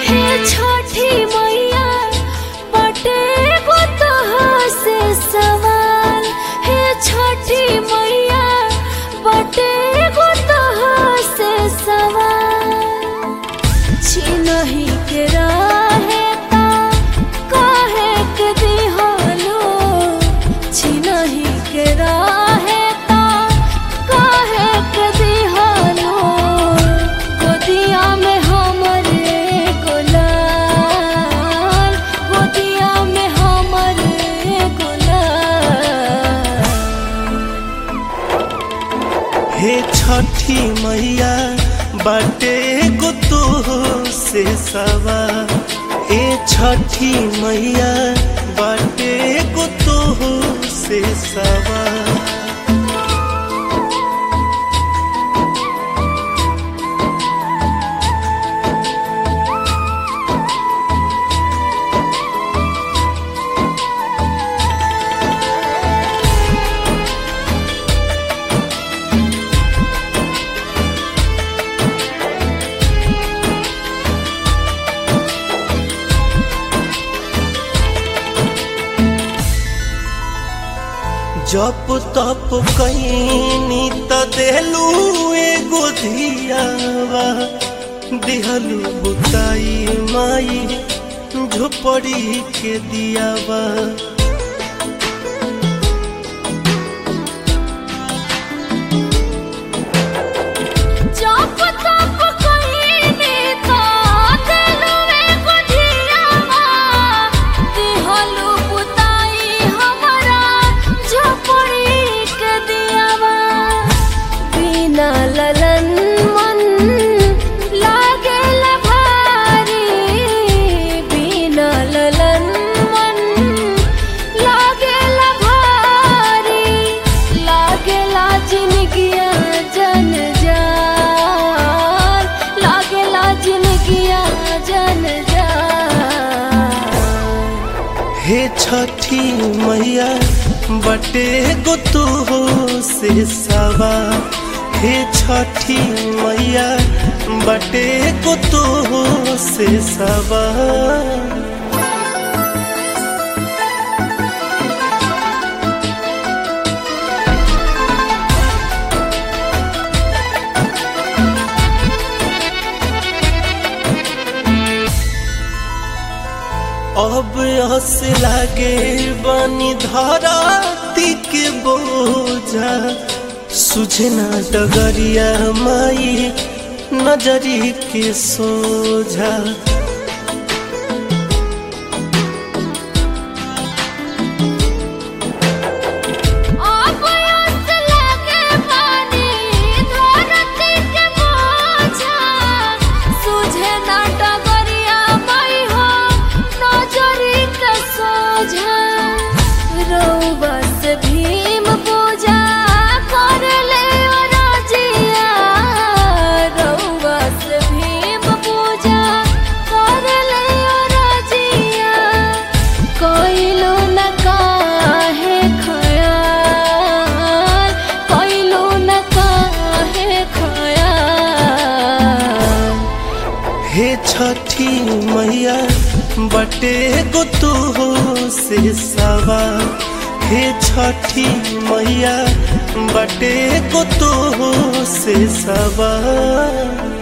हे छठी मैया बटे गो तोहर से सवाल हे छठी मैया बटे गो तोहर से सवाल छिनहि के रहे ता काहे के दिहलो छिनहि के रहे ता काहे के दिहलो गोदिया में हमरे गुलाल गोदिया में हमरे गुलाल हे छठी मैया बाटे गो तो से सवा ए छठी मैया बाटे गो तो से सवा जप तप कईनी त देलू एगो धियावा दिहलू बुताई माई झोपड़ी के दियावा जप तप कईनी त देलुवे गुधियावा दिहलु बुताई हमरा झोपड़ी के दियावा बिना ललन मन लागेल भारी बिना ललन मन लागेल भारी लागेला जिनगिया जन जान लागेला जिनगिया जन जान हे छठी मैया बटे गो तू से सवा हे छठी मैया बटे गो तू से सवा अब हस लागे बनी धराती के बोझा सुझे ना डगरिया माई नजरी के सोझा अब यस लगे पानी धरती के बोझा सुझे ना डगरिया मई हो नजरी के सोझा रउआ से भीम पूजा कर ले रजिया रउआ से भीम पूजा कर ले रजिया कइलो न काहे खयाल कइलो न काहे खयाल हे छठी मैया बटे गो तू से सवा हे छठी मैया बटे गो तू से सवा